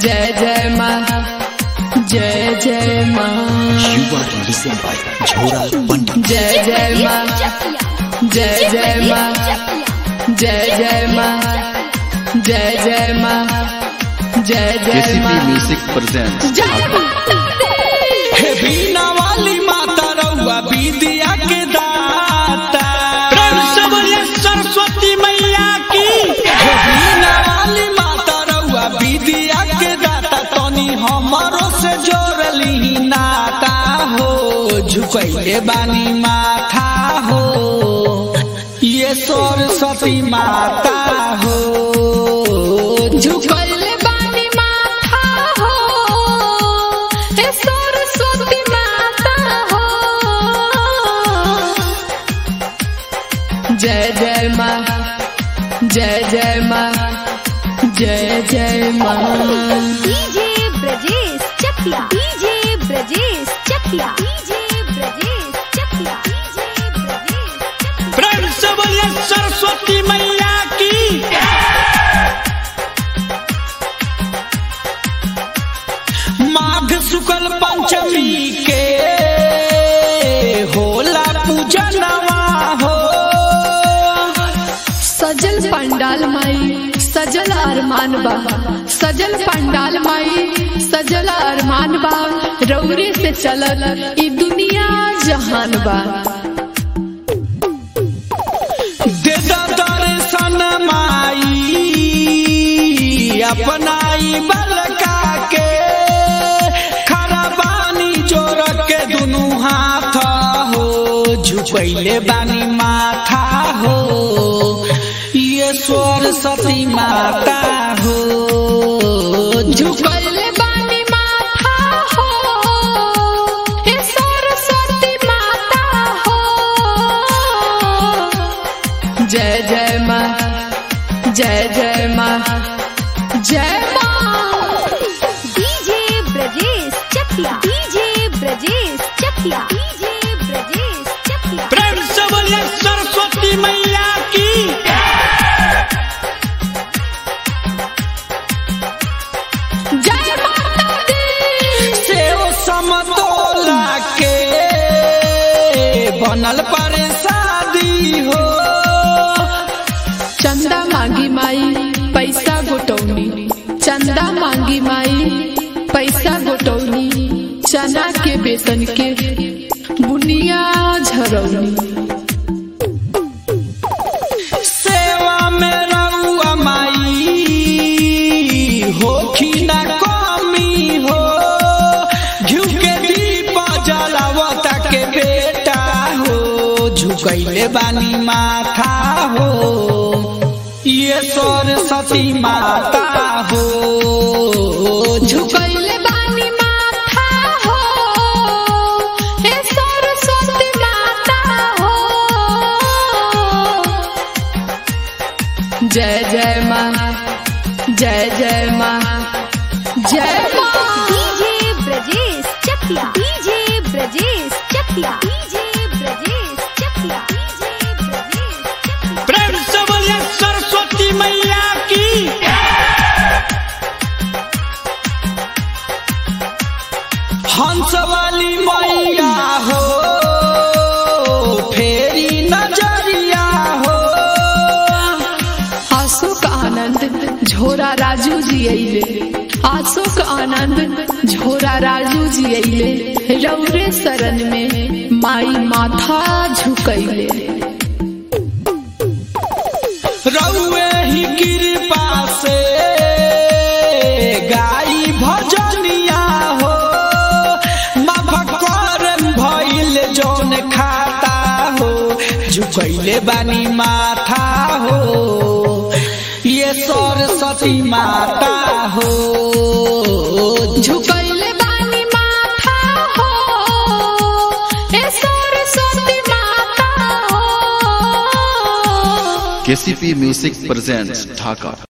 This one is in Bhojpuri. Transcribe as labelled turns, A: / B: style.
A: जय जय माँ जय जय माँ
B: You are listened by Jhora Pandit.
A: जय जय माँ जय जय माँ जय जय माँ जय जय माँ जय जय
C: केसीपी
A: माँ
C: म्यूजिक प्रेजेंट्स
A: जय माता दी
D: हे बीना वाली माता रउआ विद्या के दाता प्रेम से बोलिए सरस्वती मैया की हे बीना वाली माता रउआ विद्या के दाता तनी हमरो से जोड़ली नाता हो झुकैले बानी माथा हो ये सरस्वती माता हो
A: झुकल बानी माथा हो हे सरस्वती माता हो जय जय माँ जय जय माँ जय जय माँ
E: DJ Brajesh Chakiya DJ Brajesh Chakiya DJ Brajesh Chakiya DJ Brajesh Chakiya
D: प्रेम से बोलिए सरस्वती मैया की माघ शुक्ल पंचमी के होला पूजनवा हो
A: सजल पंडाल माई सजल अरमान बा सजल पंडाल माई सजल अरमान बा रौरे से चलल ई दुनिया जहान बा
D: दे दा दर्शन माई अपनाई बलका के खड़ा बानी जोर के दुनू हाथ हो झुकैले बानी माथा हो ये सरस्वती माता हो
A: झुकल बानी माथा हो हे सरस्वती माता हो जय जय माँ जय जय माँ जय माँ
E: DJ Brajesh Chakiya DJ Brajesh Chakiya DJ Brajesh Chakiya
D: प्रेम से बोलिए सरस्वती मैया की
A: जय माता दी
D: सेव समतोला के बनल पर शादी हो
A: चंदा मांगी माई पैसा गोटौनी चंदा मांगी माई पैसा गोटौनी चना के बेसन के बुनिया झरौनी
D: सेवा में रउआ माई होखी न कमी हो घिउ के दीप जलावता के बेटा हो झुकैले बानी माथा हो ये सरस्वती माता हो
A: झुकैले बानी माथा हो हे सरस्वती माता हो जय जय माँ जय जय माँ जय माँ
E: DJ Brajesh Chakiya DJ Brajesh Chakiya DJ Brajesh Chakiya DJ Brajesh Chakiya
D: प्रेम से बोलिए सरस्वती मैया की हंस वाली मैया हो फेरी नजरिया हो
A: अशोक आनंद झोरा राजू जी अइले अशोक आनंद झोरा राजू जी अइले रौरे शरण में माई माथा झुकैले
D: रउए ही कृपा से गाई भजनिया हो मफकर भइल जौन खाता हो झुकैले बानी माथा हो ये सरस्वती माता हो
A: झुकैले बानी माथा हो हे सरस्वती माता हो
C: केसीपी म्यूजिक प्रेजेंट्स ढाका